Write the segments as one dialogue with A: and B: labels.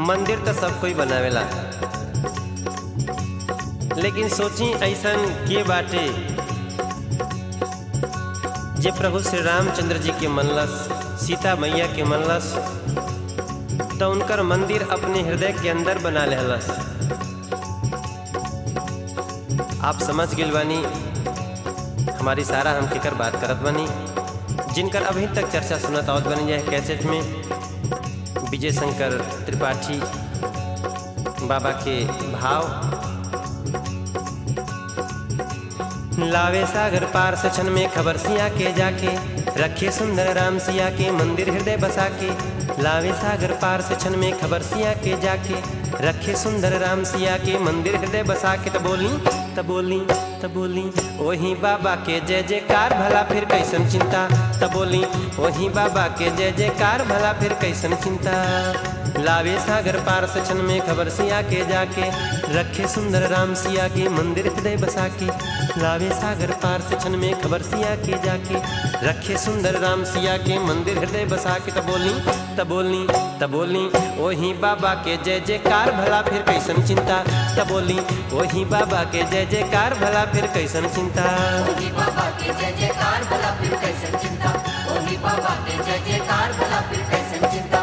A: मंदिर तो सब कोई बनावेला लेकिन सोची ऐसन के बाटे जे प्रभु श्री रामचंद्र जी के मनलस सीता मैया के मनलस तो उनकर मंदिर अपने हृदय के अंदर बना लेहलस आप समझ गेल बानी हमारी सारा हम केकर बात करत बानी जिनकर अभी तक चर्चा सुनत आवत बनी जाए कैसेट में विजय शंकर त्रिपाठी बाबा के भाव लावे सागर पार से क्षण में खबर सिया के जाके रखे सुंदर राम सिया के मंदिर हृदय बसा के लावे सागर पार से क्षण में खबर सिया के जाके रखे सुंदर राम सिया के मंदिर हृदय बसा के त बोली त बोली त बोली वही बाबा के जय जयकार भला फिर कैसन चिंता त बोली वही बाबा के जय जयकार भला फिर कैसन चिंता लावे सागर पार से क्षण में खबर सिया के जाके रखे सुंदर राम सिया के मंदिर हृदय बसा के लावे सागर पार से क्षण में खबर सिया के जाके रखे सुंदर राम सिया के मंदिर हृदय बसा के त बोली त बोली त बोली वही बाबा के जय जयकार भला फिर कैसन चिंता त बोली वही बाबा के जय जयकार भला फिर कैसन चिंता
B: ओही बाबा के जय जयकार भला फिर कैसन चिंता ओही बाबा के जय जयकार भला फिर कैसन चिंता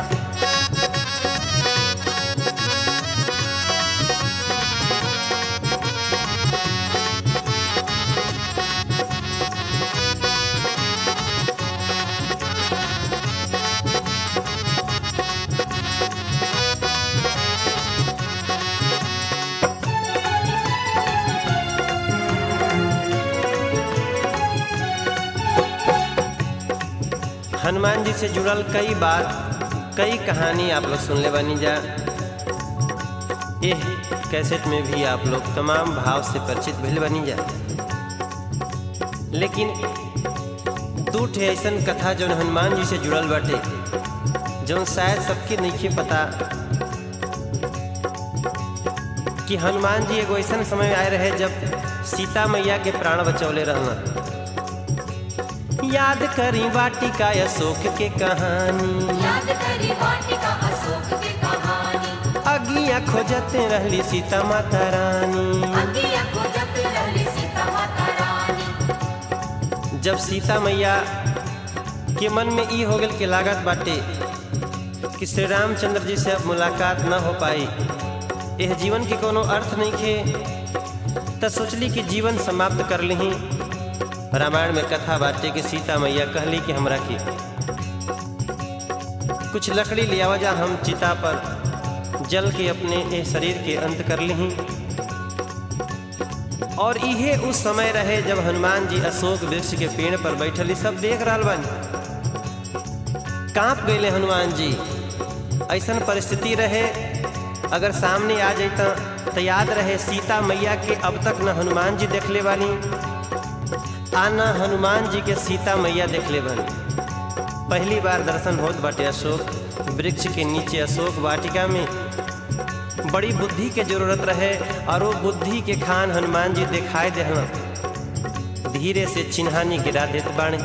A: हनुमान जी से जुड़ल कई बात कई कहानी आप लोग सुन ले बनी जा एह कैसेट में भी आप लोग तमाम भाव से परिचित भइल बनी जा लेकिन दू ठे ऐसन कथा जौन हनुमान जी से जुड़ल बाटे जौन शायद सबके नहीं पता कि हनुमान जी एगो ऐसन समय आए रहे जब सीता मैया के प्राण बचौले रहना याद करी वाटिका अशोक के कहानी
B: याद करी वाटिका अशोक के कहानी
A: अगिया खोजते रहली सीता माता रानी
B: अंगिया खोजत रहली सीता माता रानी
A: जब सीता मैया के मन में ई हो गल के लागत बाटे कि श्री रामचंद्र जी से अब मुलाकात न हो पाई यह जीवन के कोनो अर्थ नहीं खे त सोचली कि जीवन समाप्त कर ली रामायण में कथा बाटे कि सीता मैया कहली कि हमरा की कुछ लकड़ी ले आवा जा हम चिता पर जल के अपने ए शरीर के अंत कर ली और इहे उस समय रहे जब हनुमान जी अशोक वृक्ष के पेड़ पर बैठली सब देख रहा बानी कांप गए हनुमान जी ऐसन परिस्थिति रहे अगर सामने आ जाता तो याद रहे सीता मैया के अब तक न हनुमान जी देखले वाली आ न हनुमान जी के सीता मैया देखले बनी पहली बार दर्शन होत बाटे अशोक वृक्ष के नीचे अशोक वाटिका में बड़ी बुद्धि के जरूरत रहे और वो बुद्धि के खान हनुमान जी दिखाई देहला धीरे से चिन्हानी गिरा देत बाणे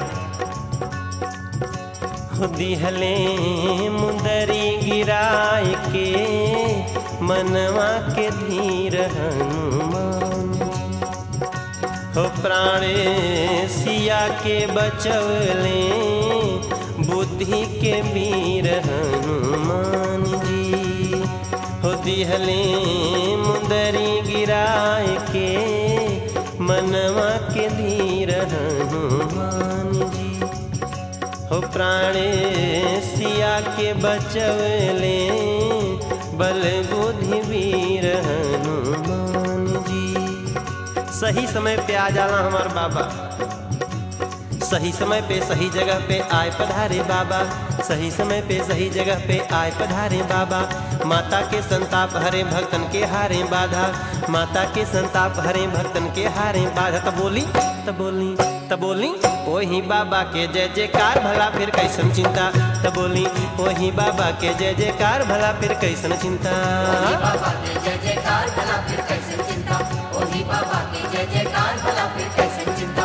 A: दिहले मुंदरी गिराए के मनवा के धीर हनुमान हो प्राणे सिया के बचवले बुद्धि के वीर हनुमान जी हो दिहले मुंदरी गिराए के मनवा के धीर हनुमान जी हो प्राणे सिया के बचवले बल बुद्धि वीर हनुमान जी सही समय पे आ जाला हमार बाबा सही समय पे सही जगह पे आए पधारे बाबा सही समय पे सही जगह पे आए पधारे बाबा माता के संताप हरे भक्तन के हारे बाधा माता के संताप हरे भक्तन के हारे बाधा तब बोली तब बोली तब बोली वही बाबा के जय जयकार भला फिर कैसन चिंता तब बोली वही बाबा के जय जयकार भला फिर कैसन चिंता
B: ओही बाबा के जय जयकार भला फिर कैसन चिंता ओही बाबा के जय जयकार भला फिर कैसन चिंता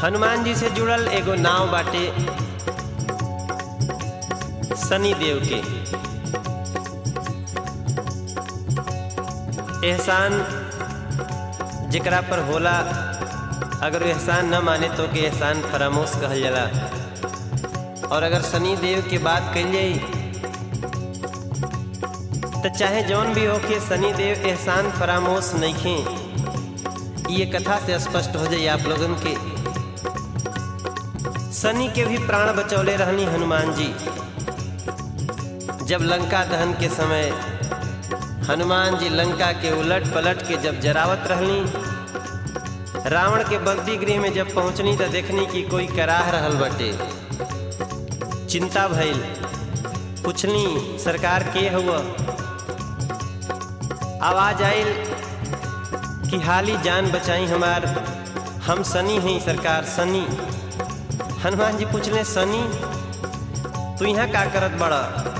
A: हनुमान जी से जुड़ल एगो नाव बाटे शनि देव के एहसान जेकरा पर होला अगर वो एहसान न माने तो के एहसान फरामोश कहल जाला और अगर शनि देव के बात कही जाई तो चाहे जौन भी हो के शनि देव एहसान फरामोश नहीं ये कथा से स्पष्ट हो जाए आप लोगन के शनि के भी प्राण बचौले रहनी हनुमान जी जब लंका दहन के समय हनुमान जी लंका के उलट पलट के जब जरावत रहनी रावण के बंदी गृह में जब पहुंचनी तो देखनी कि कोई कराह रहल बटे चिंता भइल पूछनी सरकार के हुआ आवाज आयल कि हाली जान बचाई हमार हम सनी हैं सरकार सनी हनुमान जी पूछले सनी तू यहाँ का करत बड़ा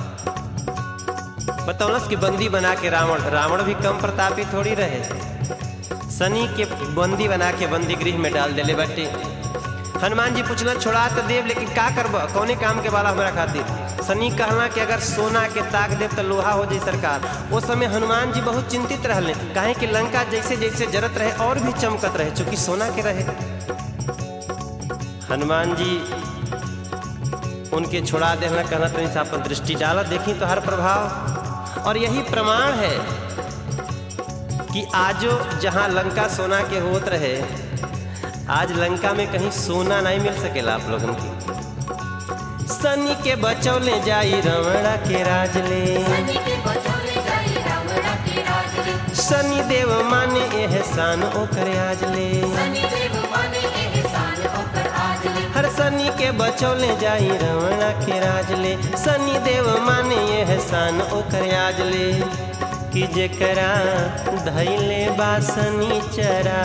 A: बतौलस कि बंदी बना के रावण रावण भी कम प्रतापी थोड़ी रहे सनी के बंदी बना के बंदी गृह में डाल देले बाटे हनुमान जी पूछला छोड़ा तो देव लेकिन का करब कौने काम के वाला हमारा खातिर सनी कहला कि अगर सोना के ताक देव तो लोहा हो जाई सरकार उस समय हनुमान जी बहुत चिंतित रहले काहे कि लंका जैसे जैसे जरत रहे और भी चमकत रहे चूंकि सोना के रहे हनुमान जी उनके छुड़ा देना कहना तो इंसान पर दृष्टि डाला देखी तो हर प्रभाव और यही प्रमाण है कि आजो जहाँ लंका सोना के होत रहे आज लंका में कहीं सोना नहीं मिल सकेला आप लोगन की सनी के बचौले जाई रमणा के राज ले
B: सनी के बचौले जाई रावणा के राज रे
A: सनी देव माने एहसान ओकर आज ले
B: सनी देव माने एहसान होकर आज ले
A: हर सनी के बचौले जाई रमणा के राज ले सनी देव माने एहसान ओकर आज ले कि जेकरा धैले बासनी चरा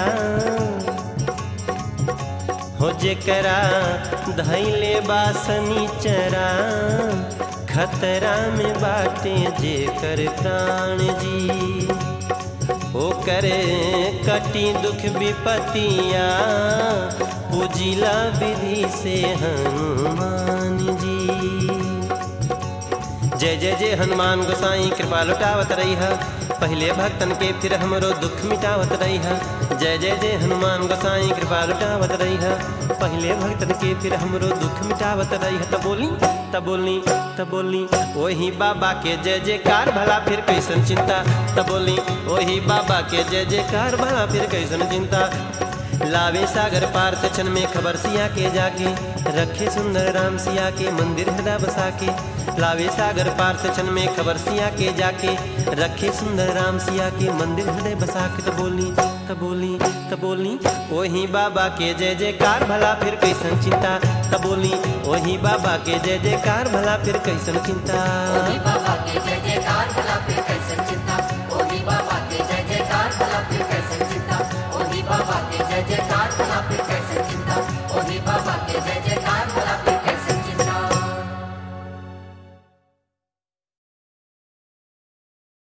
A: हो जेकरा धैले बासनी चरा खतरा में बाटे जेकर प्राण जी ओ करे कटी दुख विपतिया पूजिला विधि से हनुमान जी जय जय जय हनुमान गोसाई कृपा लुटावत रही है पहले भक्तन के फिर हमरो दुख मिटावत रही है जय जय जय हनुमान गोसाई कृपा लुटावत रही है पहले भक्तन के फिर हमरो दुख मिटावत रही है तब बोली तब बोली तब बोली वही बाबा के जय जयकार भला फिर कैसन चिंता तब बोली वही बाबा के जय जयकार भला फिर कैसन चिंता लावे सागर पार से क्षण में खबर सिया के जाके रखे सुंदर राम सिया के मंदिर हृदय बसा के लावे सागर पार से क्षण में खबर सिया के जाके रखे सुंदर राम सिया के मंदिर हृदय बसा के तो बोली तो बोली तो बोली वही बाबा के जय जयकार भला फिर कैसन चिंता तो बोली वही बाबा के जय जयकार भला फिर कैसन चिंता
B: ओही बाबा के जय जयकार भला फिर कैसन चिंता ओही बाबा के जय जयकार भला फिर कैसन चिंता ओही बाबा के जय जयकार भला फिर